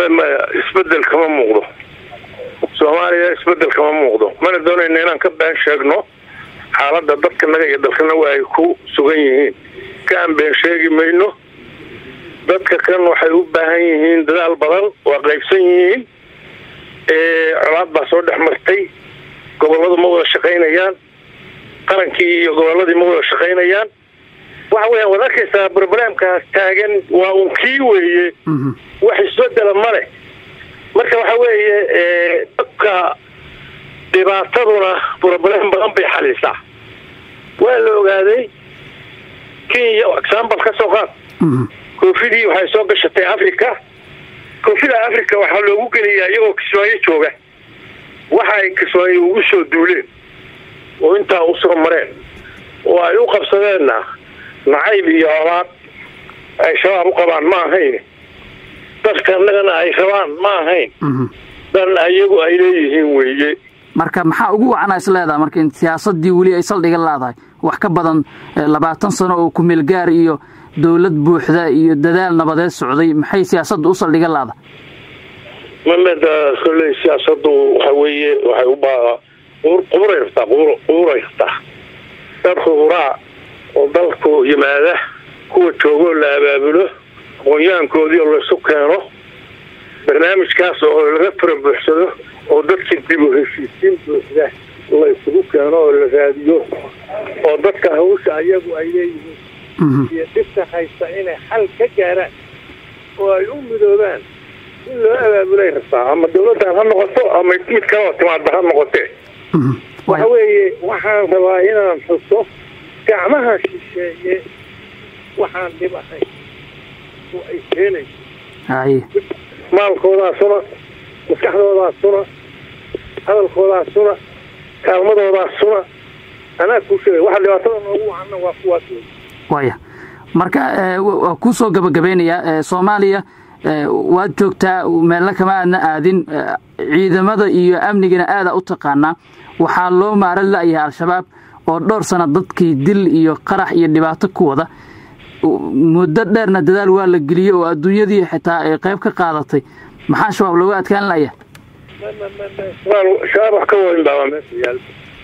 maya isbedel kama muuqdo soomaaliya isbedel kama muuqdo mana doonayna inaan ka been sheegno xaaladda dadkanaga iyo dalkana waa ay ku sugan yihiin ka aan been sheegi mayno dadka kan waxay u baahan yihiin dadaal badan waa qaybsan yihiin colaad baa soo dhex martay gobolladu ma wada shaqaynayaan qarankii iyo gobolladii ma wada shaqaynayaan waxa weeyaan waad arkaysaa broblemkaas taagan waa un kii weeye wax isbedela ma leh marka waxa weeye dadka dhibaataduna broblem badan bay xalisaa waa la ogaaday kenya example ka soo qaad koofidii waxay soo gashatay africa koofida africa waxaa loogu geliyaa iyagoo kismaayo jooga waxa ay kismaayo ugu soo duuleen oo intaa usoo mareen oo ay u qabsadeenna nacayb iyo olaad ay shabaab u qabaan ma ahayn dadka annagana ay rabaan ma ahayn dan ayagu ay leeyihiin weeye marka maxaa ugu wacana is leedaha marka in siyaasadii weli ay saldhiga laadahay wax ka badan labaatan sano oo kumeel gaar iyo dowlad buuxda iyo dadaal nabadeed socday maxay siyaasadda u saldhiga laadahay mameda kolley siyaasadu waxa weeye waxay u baa quburay rabtaa quburay rabtaa dad khuburaa oo dalku yimaada kuwa joogoo la abaabulo aqoonyahankoodii oo laysu keeno barnaamijkaas oo laga fara buuxsado oo dadka dib u heshiisiin buuxda la isugu keeno oo la raadiyo oo dadka hawsha ayagu ay leeyihiin iyo dhibta haysta inay xal ka gaaraan oo ay u midoobaan in loo abaabulay rabtaa ama dawladdan ha noqoto ama mid kaloo timaadba ha noqotee waxa weeye waxaan rabaa inaan xuso gacmaha shisheeye waxaan dhib ahay oo ay keenayso maalkoodaasuna maskaxdoodaasuna hadalkoodaasuna kaalmadoodaasuna anaa kuu sheegay waxa dhibaatada noogu wacana waa kuwaas wey waya marka waa kuu soo gabagabeynayaa soomaaliya waad joogtaa meelna kama aadna aadin ciidamada iyo amnigana aada u taqaanaa waxaa loo maaran la'yahay al-shabaab oo dhowr sana dadkii dil iyo qarax iyo dhibaato ku wada muddo dheerna dadaal waa la geliyey oo adduunyadii xitaa ay qayb ka qaadatay maxaa shabaab looga adkaan la'ya shabaab wax ka weyn baaba meesha yaal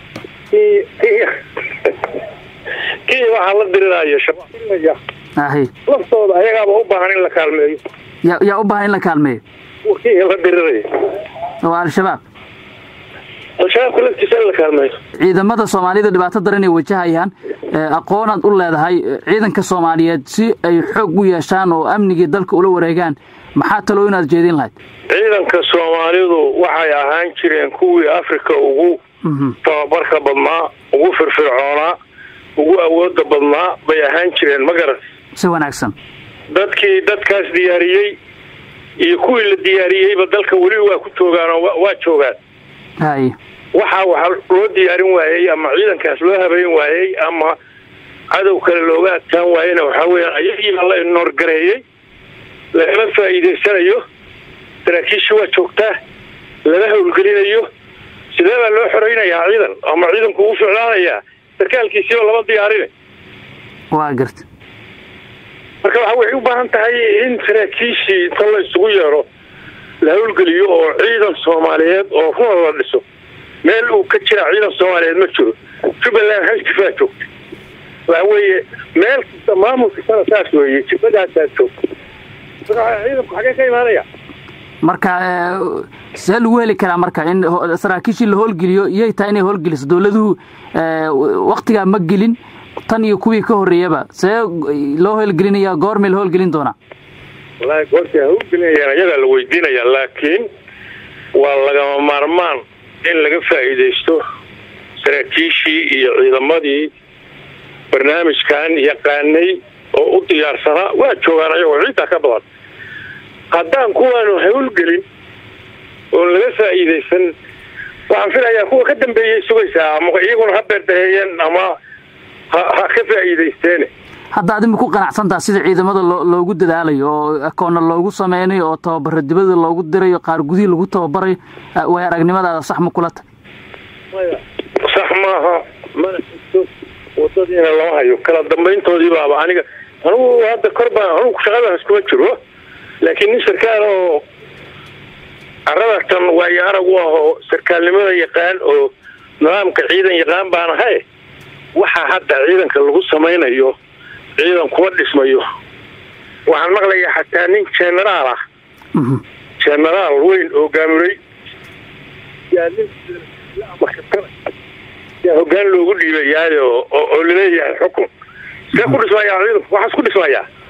kenya waxaa la diriraayo shabaab ahi laftooda ayagaaba u baahan in la kaalmeeyo ya yaa u baahan in la kaalmeeyo kenya la diriraya oo al-shabaab al-shabaabka laftiisa in la kaalmeeyo ciidamada soomaalida dhibaato daran ay wajahayaan aqoonaad u leedahay ciidanka soomaaliyeed si ay xoog u yeeshaan oo amnigii dalka ula wareegaan maxaa taloo inaad jeedin lahayd ciidanka soomaalidu waxay ahaan jireen kuwii africa ugu tababarka badnaa ugu firfircoonaa ugu awooda badnaa bay ahaan jireen ma garan si wanaagsan dadkii dadkaas diyaariyey iyo kuwii la diyaariyeyba dalka weli waa ku joogaan oo waa joogaan hay waxaa waxa loo diyaarin waayey ama ciidankaas loo habeyn waayey ama cadow kale looga adkaan waayena waxaa weeyaan ayagiibaa la inoorgareeyey lagama faa'iidaysanayo saraakiishii waa joogtaa lama howlgelinayo sidee baa loo xoreynayaa ciidan ama ciidanku uu ficlaanayaa sarkaalkiisiiba lama diyaarina waa garta marka waxa waxay u baahan tahay in saraakiishii inta la isugu yeedho la howlgeliyo oo ciidan soomaaliyeed oo runa la dhiso meel uu ka jira ciidan soomaaliyeed ma jiro jubbaland hal jifaa joogta waxa weeye meel kasta maamulkastana saas weeye jibadaasaa joogta marka ciidanku xagee ka imaanaya marka see lagu heli karaa marka in saraakiishii la howlgeliyo iyay tahay inay howlgeliso dowladuhu waktigaa ma gelin tan iyo kuwii ka horreeyaba see loo howlgelinaya goormay la howlgelin doonaa wallaahi goortay howlgelinayaan iyagaa la weydiinaya laakiin waa lagama maarmaan in laga faa'iidaysto saraakiishii iyo ciidamadii barnaamijkan yaqaanay oo u diyaarsanaa waa joogaan ayagoo ciiddaa ka badan haddaan kuwaanu howlgelin oon laga faa'iidaysan waxaan filayaa kuwa ka dambeeyay sugaysaa ama iyaguna ha beerdaheeyeen ama ha ha ka faa'iidaysteene hadda adima ku qanacsantaha sida ciidamada loo loogu dadaalayo oo akoonna loogu sameynayo oo tababaro dibada loogu dirayo qaar gudihii lagu tababarayo way aragnimadaada sax ma kula ta sax maaha mana xigto wadadiina lama hayo kala dambayntoodii baaba aniga anugu hadda kor baan anugu shaqadaas kuma jiro laakiin nin sarkaal oo carada tan waayo arag u ahoo sarkaalnimada yaqaan oo nidaamka ciidan yaqaan baan ahay waxa hadda ciidanka lagu samaynayo ciidan kuma dhismayo waxaan maqlayaa xataa nin generaal ah generaal weyn oo gaamuray yaa hogaan loogu dhiibayaayo oo laleeyahay xukun see ku dhismayaa ciidanku waxaas ku dhismayaa